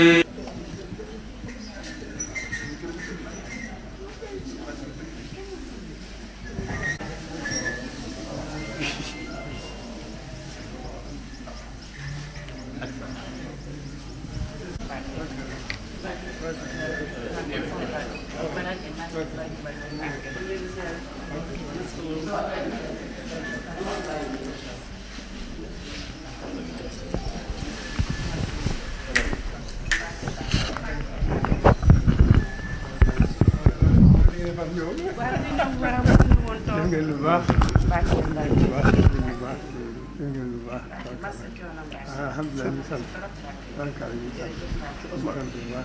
def ngeen lu baax lu baax lu baax def ngeen lu baax alhamdulilah ñu sant barkaal ñu sant ñu sant bu baax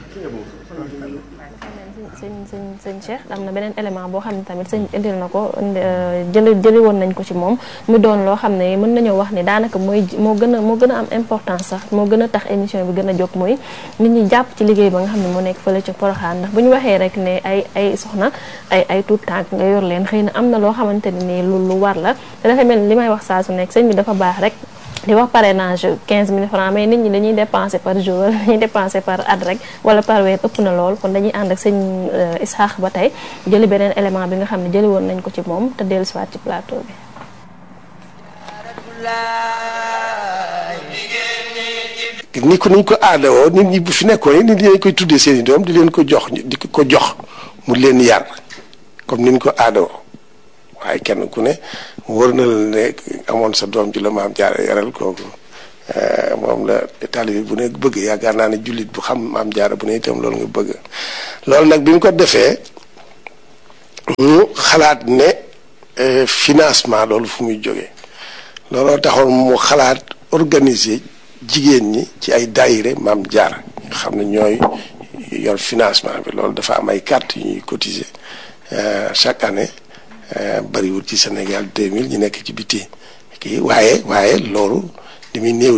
sëñ sëñ sëñ Cheikh am na beneen élément boo xam ne tamit sëñ indil na ko jëli jëli woon nañ ko ci moom mu doon loo xam ne mën nañoo wax ni daanaka mooy moo gën a moo gën a am importance sax moo gën a tax émission bi gën a jóg mooy nit ñi jàpp ci liggéey ba nga xam ne moo nekk fële ca Poroxaan ndax bu ñu waxee rek ne ay ay soxna ay ay tuut tànk nga yor leen xëy na am na loo xamante ne nii lu lu war la te dafa mel ni li may wax saa su nekk sëñ bi dafa baax rek di wax parrainage 15 000 francs mais nit ñi dañuy dépenser par jour wala dañuy dépenser par at rek wala par weer ëpp na lool kon dañuy ànd ak sëñ Isaax ba tey jëli beneen élément bi nga xam ne jëli woon nañ ko ci moom te dellu siwaat ci plateau bi ni ko niñ ko aadawoo nit ñi bu fi nekkoon nit ñi dañ koy tuddee seen i doom di leen ko jox di ko jox mu leen yar comme niñ ko aadawoo waaye kenn ku ne wër na la ne amoon sa doom ji la maam jaara yaral kooku moom la taalibe bu ne bëgg yaakaar naa ne jullit bu xam maam jaara bu ne itam loolu nga bëgg loolu nag bi mu ko defee mu xalaat ne financement loolu fu muy jógee looloo taxoon mu xalaat organiser jigéen ñi ci ay daayire maam jaara nga xam ne ñooy yor financement bi loolu dafa am ay carte yu ñuy cotiser chaque année bariwul ci Sénégal 2000 ñu nekk ci biti kii waaye waaye loolu li muy néew